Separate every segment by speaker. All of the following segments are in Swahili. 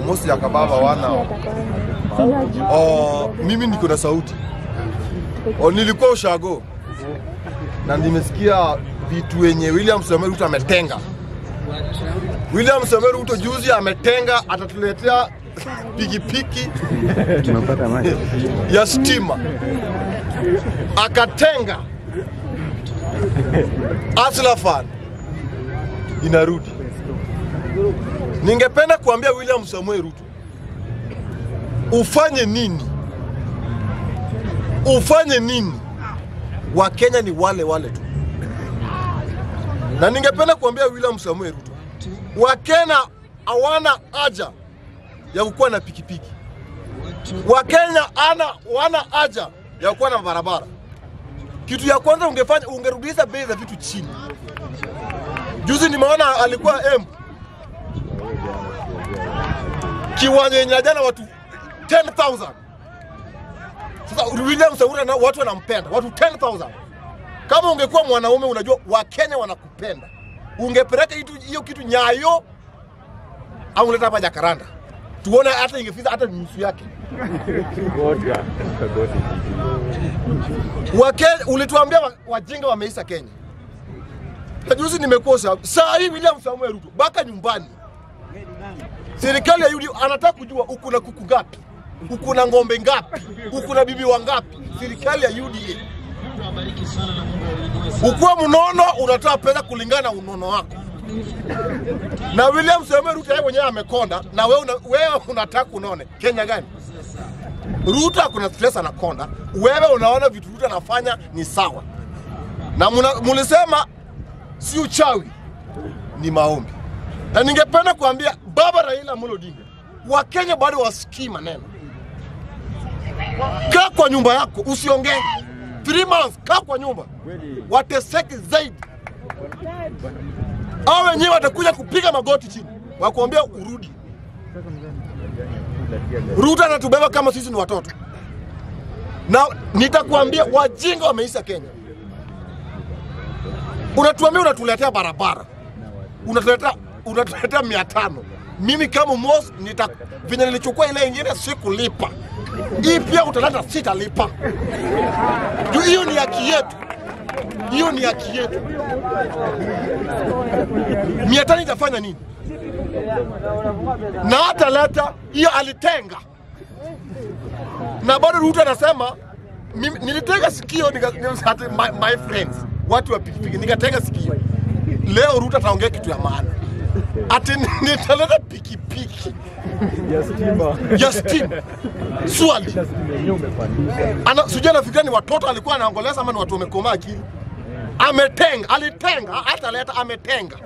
Speaker 1: mosi ya kababa wana oh, mimi niko na sauti oh, nilikuwa ushago na nimesikia vitu wenye William Samoei Ruto ametenga. William Samoei Ruto juzi ametenga, atatuletea pikipiki
Speaker 2: Tumepata maji.
Speaker 1: ya stima, akatenga Hustler Fund inarudi. Ningependa kuambia William Samoei Ruto ufanye nini, ufanye nini? Wakenya ni wale wale tu, na ningependa kuambia William Samoei Ruto, Wakenya hawana haja ya kukuwa na pikipiki. Wakenya ana wana haja ya kuwa na barabara. Kitu ya kwanza ungefanya, ungerudisha bei za vitu chini. Juzi nimeona alikuwa M kiwanja yenye jana watu 10,000 sasa William Samoei na watu wanampenda watu 10,000 kama ungekuwa mwanaume unajua Wakenya wanakupenda ungepeleka hitu- hiyo kitu Nyayo au unaleta hapa Jakaranda tuone hata ingefika hata nusu yake. Wakenya, ulituambia wa- wajinga wameisha Kenya. Na Juzi nimekosa saa hii William Samuel Ruto baka nyumbani, serikali ya UDA anataka kujua uko na kuku ngapi, uko na ng'ombe ngapi, uko na bibi wangapi. Serikali ya UDA ukuwa mnono, unatoa pesa kulingana na unono wako na William Samoei Ruto yeye mwenyewe amekonda, na wewe una, wewe unataka unone Kenya gani? Ruto akuna stress anakonda, wewe unaona vitu Ruto anafanya ni sawa, na muna- mulisema si uchawi, ni maombi. Na ningependa kuambia baba Raila Amolo Odinga, Wakenya bado wasikii maneno. Kaa kwa nyumba yako, usiongee. Three months, kaa kwa nyumba, wateseki zaidi au wenyewe watakuja kupiga magoti chini wakuambia urudi. Ruto anatubeba kama sisi ni watoto, na nitakuambia wajinga wameisha Kenya. Unatuambia unatuletea barabara, unatuletea unatuletea mia tano. Mimi kama Mos nita venye nilichukua ile ingine sikulipa, hii pia utaleta sitalipa. Juu hiyo ni haki yetu, hiyo ni haki yetu. mia tano itafanya nini? Na hata leta hiyo alitenga, na bado Ruto anasema mimi nilitega sikio nika, nika, ati my, my friends watu wa pikipiki nikatega sikio. Leo Ruto ataongea kitu ya maana, ati nitaleta pikipiki
Speaker 2: Ya stima.
Speaker 1: ya stima swali ana sijui anafikiria ni watoto alikuwa anaongoleza ama ni watu wamekomaa akili. Ametenga, alitenga, hata leta ametenga.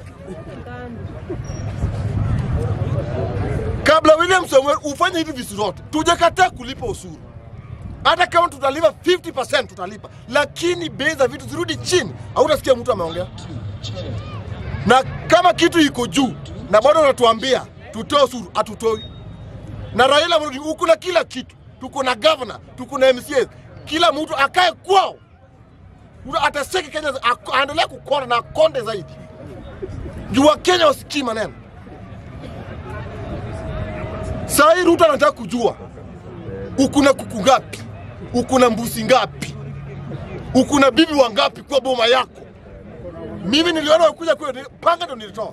Speaker 1: Kabla William Samuel ufanye hivi vitu zote, tujakataa kulipa ushuru. Hata kama tutalipa 50% tutalipa, lakini bei za vitu zirudi chini. Hautasikia mtu ameongea. Na kama kitu iko juu na bado unatuambia tutoe ushuru, hatutoi na Raila Amolo Odinga uko na kila kitu, tuko na governor, tuko na MCA, kila mtu akae kwao, Mtu ataseki Kenya, ako- aendelee kukonda na akonde zaidi, juu Wakenya wasikii maneno. Saa hii Ruto anataka kujua uko na kuku ngapi, uko na mbuzi ngapi, uko na bibi wangapi kwa boma yako. Mimi niliona wakuja kule, panga ndo nilitoa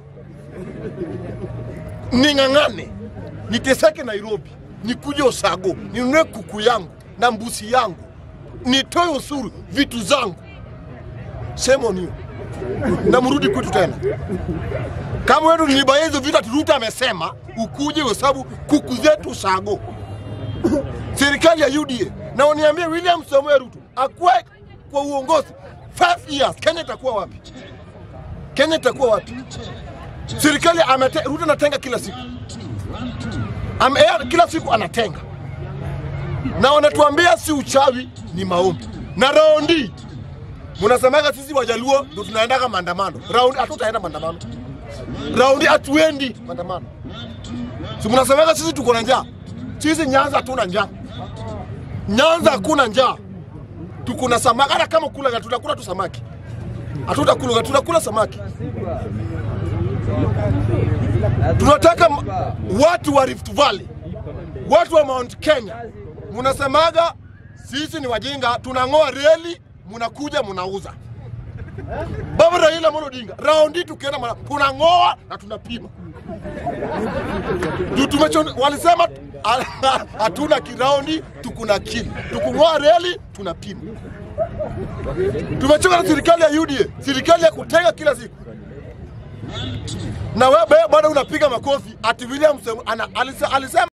Speaker 1: ning'ang'ane niteseke Nairobi, nikuje Osago, ninunue kuku yangu na mbuzi yangu, nitoe usuru vitu zangu, shame on you, na mrudi kwetu tena. Kama wewe nilibaya hizo vitu ati Ruto amesema ukuje uhesabu kuku zetu Osago, serikali ya UDA, na uniambie William Samoei Ruto akuwe kwa uongozi 5 years, Kenya itakuwa wapi? Kenya itakuwa wapi? Serikali amete, Ruto anatenga kila siku Ame, yeye kila siku anatenga na wanatuambia si uchawi, ni maombi. Na raundi mnasemaga sisi Wajaluo ndo tunaendaga maandamano, raundi hatutaenda maandamano, raundi hatuendi maandamano. Si mnasemaga sisi tuko na njaa, sisi Nyanza hatuna njaa, Nyanza hakuna njaa, tuko na samaki. Hata kama kula tutakula tu samaki, hatutakula tunakula samaki Tunataka m- watu wa Rift Valley, watu wa Mount Kenya, munasemaga sisi ni wajinga, tunang'oa reli, munakuja munauza. Baba Raila Amolo Odinga, raundi tukienda mara tunang'oa na tunapima juu tumecho, walisema hatuna kiraundi, tukuna kili, tukung'oa reli tunapima. Tumechoka na serikali ya UDA, serikali ya kutenga kila siku na wewe bado unapiga makofi ati William Sem- ana- alise- alisema